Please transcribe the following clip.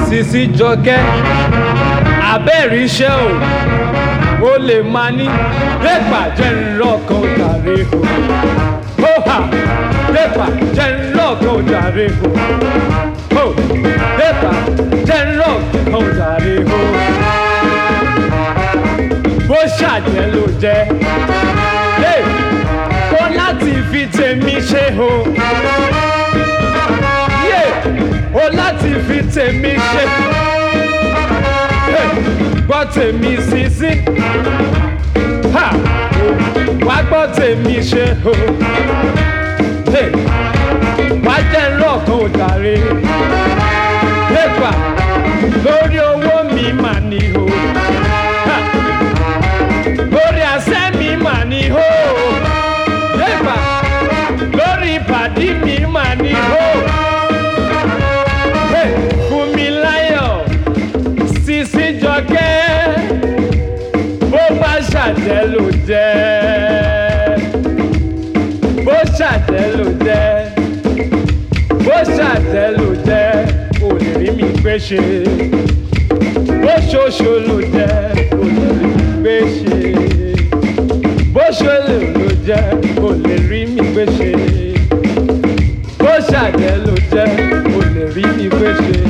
sisi jọkẹ́ abẹ́rẹ́ iṣẹ́ o ó lè máa ní pépà jẹ́ ńlọ́kan jàre o ó hà pépà jẹ́ ńlọ́kan jàre o ó pépà jẹ́ ńlọ́kan jàre o bó ṣàjẹ́ ló jẹ́ hey, kó láti fi tèmi ṣe o yeah, ó láti fi tèmi ṣe hey, gbọ́ tèmi sísí ha, wá gbọ́ tèmi ṣe o hey, wá jẹ́ ńlọ́kan ò jàre pépà lórí owó mi mà ní o. Ha lórí àṣẹ mi mà ní hó lẹ́gbà lórí ìpàdé mi mà ní hó Hey, fún mi láyọ̀ sisi jọkẹ́ bó bá ṣàjẹ́ ló jẹ́ bó ṣàjẹ́ ló jẹ́ bó ṣàjẹ́ ló jẹ́ ò lè rí mi gbé ṣe bó ṣoṣo ló jẹ́ ò lè rí mi gbé ṣe bó ṣe lè ló jẹ́ kò lè rí mi gbé ṣe bó ṣàjẹ́ ló jẹ́ kò lè rí mi gbé ṣe